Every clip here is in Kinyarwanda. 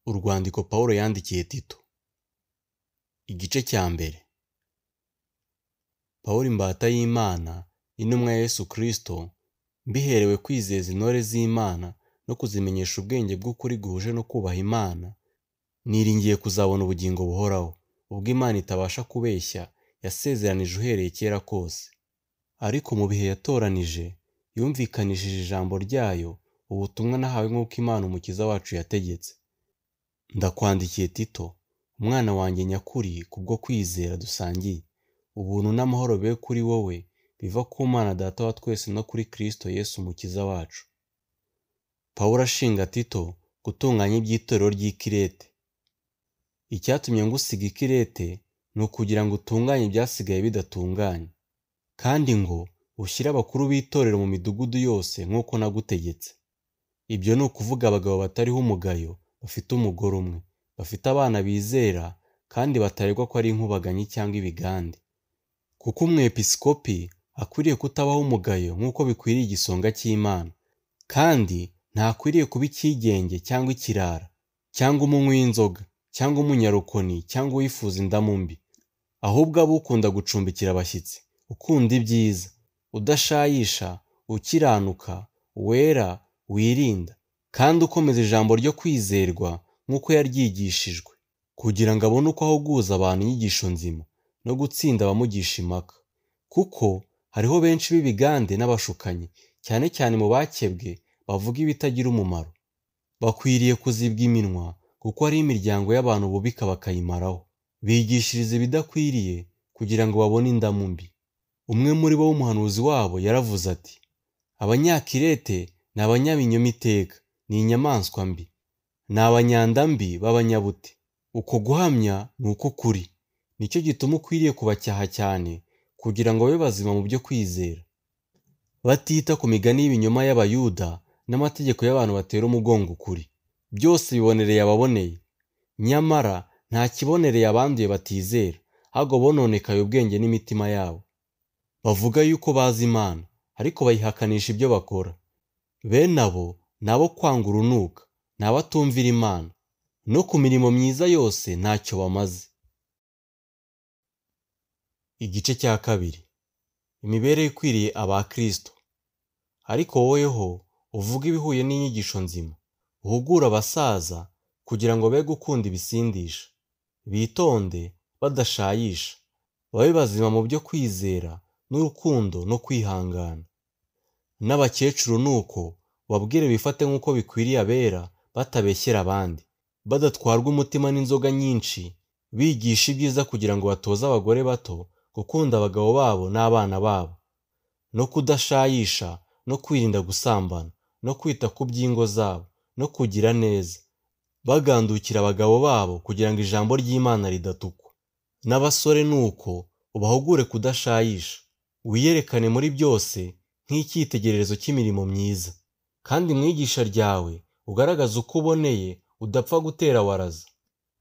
Urwandiko Pawulo yandikiye Tito Igice cya mbere Pawulo imbata y'Imana intumwa ya Yesu Kristo mbiherewe kwizeza intore z'Imana no kuzimenyesha ubwenge bw'ukuri guhuje no kubaha Imana niringiye kuzabona ubugingo buhoraho ubwo Imana itabasha kubeshya yasezeranije uhereye kera kose ariko mu bihe yatoranije yumvikanishije ijambo ryayo ubutumwa nahawe nk'uko Imana umukiza wacu yategetse ndakwandikiye Tito umwana wanjye nyakuri kubwo kwizera dusangiye ubuntu n'amahoro be kuri wowe biva ku Mana Data wa twese no kuri Kristo Yesu umukiza wacu Pawulo ashinga Tito gutunganya iby'itorero ry'i Kirete icyatumye ngusiga i Kirete ni ukugira ngo utunganye ibyasigaye bidatunganye kandi ngo ushyire abakuru b'itorero mu midugudu yose nk'uko nagutegetse ibyo ni ukuvuga abagabo batariho umugayo bafite umugore umwe bafite abana bizera kandi bataregwa ko ari inkubaganyi cyangwa ibigande kuko umwepisikopi akwiriye kutabaho umugayo nk'uko bikwiriye igisonga cy'imana kandi ntakwiriye kuba icyigenge cyangwa ikirara cyangwa umunywi w'inzoga cyangwa umunyarukoni cyangwa uwifuza indamu mbi ahubwo aba ukunda gucumbikira abashyitsi ukunda ibyiza udashayisha ukiranuka wera wirinda kandi ukomeza ijambo ryo kwizerwa nk'uko yaryigishijwe kugira ngo abone uko ahuguza abantu inyigisho nzima no gutsinda abamugisha impaka kuko hariho benshi b'ibigande n'abashukanyi cyane cyane mu bakebwe bavuga ibitagira umumaro bakwiriye kuzibwa iminwa kuko hari imiryango y'abantu bubika bakayimaraho bigishiriza ibidakwiriye kugira ngo babone indamu mbi umwe muri bo w'umuhanuzi wabo yaravuze ati abanyakirete ni abanyabinyomitereka ni inyamaswa mbi ni abanyandambi b'abanyabute uko guhamya ni uko ukuri nicyo gituma ukwiriye kubacyaha cyane kugira ngo babe bazima mu byo kwizera batita ku migani y'ibinyoma y'abayuda n'amategeko y'abantu batera umugongo ukuri byose bibonereye ababoneye nyamara nta kibonereye abanduye batizera ahubwo bononekaye ubwenge n'imitima yabo bavuga yuko bazi imana ariko bayihakanisha ibyo bakora bene abo ni abo kwanga urunuka ni abatumvira imana no ku mirimo myiza yose ntacyo bamaze igice cya kabiri imibereho ikwiriye aba kirisito ariko woweho uvuga ibihuye n'inyigisho nzima uhugure abasaza kugira ngo be gukunda ibisindisha bitonde badashayisha babe bazima mu byo kwizera n'urukundo no kwihangana n'abakecuru ni uko babwire bifate nk'uko bikwiriye abera batabeshyera abandi badatwarwa umutima n'inzoga nyinshi bigisha ibyiza kugira ngo batoze abagore bato gukunda abagabo babo n'abana babo no kudashayisha no kwirinda gusambana no kwita ku by'ingo zabo no kugira neza bagandukira abagabo babo kugira ngo ijambo ry'imana ridatukwa n'abasore ni uko ubahugure kudashayisha wiyerekane muri byose nk'icyitegererezo cy'imirimo myiza kandi mwigisha ryawe ugaragaza uko uboneye udapfa gutera waraza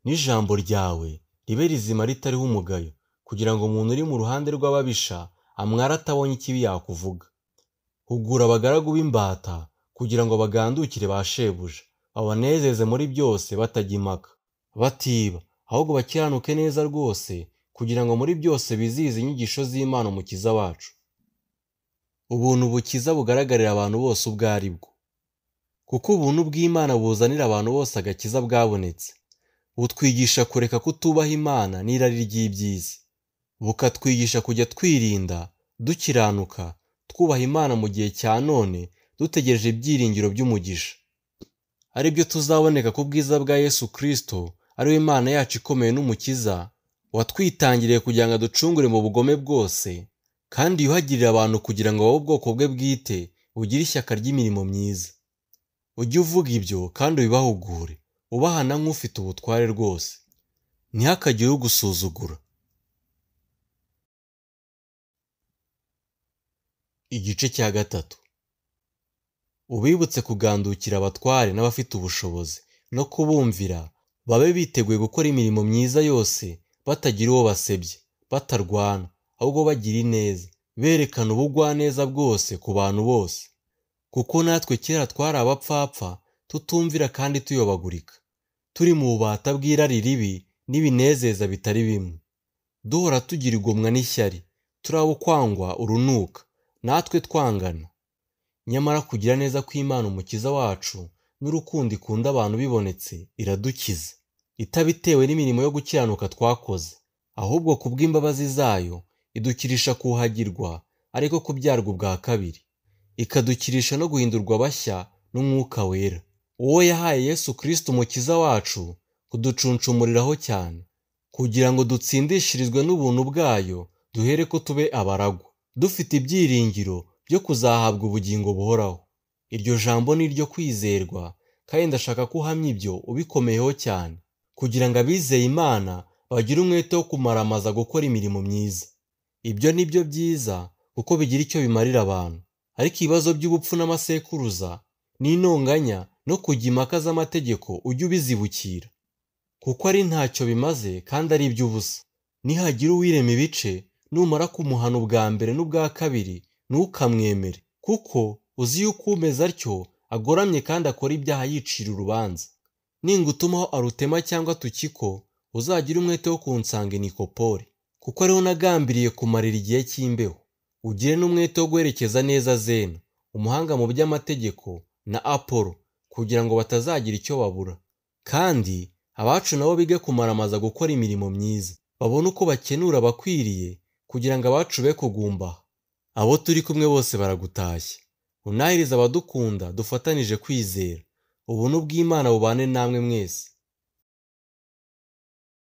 n'ijambo ryawe ribe rizima ritariho umugayo kugira ngo umuntu uri mu ruhande rw'ababisha amwara atabonye ikibi yakuvuga hugura abagaragu b'imbata kugira ngo bagandukire ba shebuja babanezeze muri byose batajya impaka batiba ahubwo bakiranuke neza rwose kugira ngo muri byose bizihize inyigisho z'imana umukiza wacu ubuntu bukiza bugaragarira abantu bose ubwo ari bwo kuko ubuntu bw'imana buzanira abantu bose agakiza bwabonetse butwigisha kureka kutubaha imana n'irari ry'iby'isi bukatwigisha kujya twirinda dukiranuka twubaha imana mu gihe cya none dutegereje ibyiringiro by'umugisha ari byo tuzaboneka ku bwiza bwa yesu kirisito ari we imana yacu ikomeye n'umukiza watwitangiriye kugira ngo aducungure mu bugome bwose kandi yuhagirire abantu kugira ngo babe ubwoko bwe bwite bugire ishyaka ry'imirimo myiza ujye uvuga ibyo kandi ubibahugure ubahana nk'ufite ubutware rwose ntihakagire ugusuzugura igice cya gatatu ubibutse kugandukira abatware n'abafite ubushobozi no kubumvira babe biteguye gukora imirimo myiza yose batagira uwo basebye batarwana ahubwo bagira ineza berekana ubugwaneza bwose ku bantu bose kuko natwe kera twari abapfapfa tutumvira kandi tuyobagurika turi mu bubata bw'irari ribi n'ibinezeza bitari bimwe duhora tugira igomwa n'ishyari turi abo kwangwa urunuka natwe twangana nyamara kugira neza kw'imana umukiza wacu n'urukundo ikunda abantu bibonetse iradukiza itabitewe n'imirimo yo gukiranuka twakoze ahubwo ku bw'imbabazi zayo idukirisha kuhagirwa ariko kubyarwa ubwa kabiri ikadukirisha no guhindurwa bashya n'umwuka wera uwo yahaye yesu kirisiti umukiza wacu kuducuncumuriraho cyane kugira ngo dutsindishirizwe n'ubuntu bwayo duhere ko tube abaragwa dufite ibyiringiro byo kuzahabwa ubugingo buhoraho iryo jambo ni iryo kwizerwa kandi ndashaka ko uhamya ibyo ubikomeyeho cyane kugira ngo abizeye imana bagire umwete wo kumaramaza gukora imirimo myiza ibyo ni byo byiza kuko bigira icyo bimarira abantu ariko ibibazo by'ubupfu n'amasekuruza n'intonganya no kujya impaka z'amategeko ujye ubizibukira kuko ari ntacyo bimaze kandi ari iby'ubusa nihagira uwirema ibice numara kumuhana ubwa mbere n'ubwa kabiri ntukamwemere kuko uzi yuko umeze atyo agoramye kandi akora ibyaha yicira urubanza ningutumaho arutema cyangwa tukiko uzagire umwete wo kunsanga inikopore kuko ariho nagambiriye kumarira igihe cy'imbeho ugire n'umwete wo guherekeza neza zena umuhanga mu by'amategeko na apolo kugira ngo batazagira icyo babura kandi abacu nabo bige kumaramaza gukora imirimo myiza babone uko bakenura abakwiriye kugira ngo abacu be kugumbaha abo turi kumwe bose baragutashye unahiriza abadukunda dufatanije kwizera ubuntu bw'imana bubane namwe mwese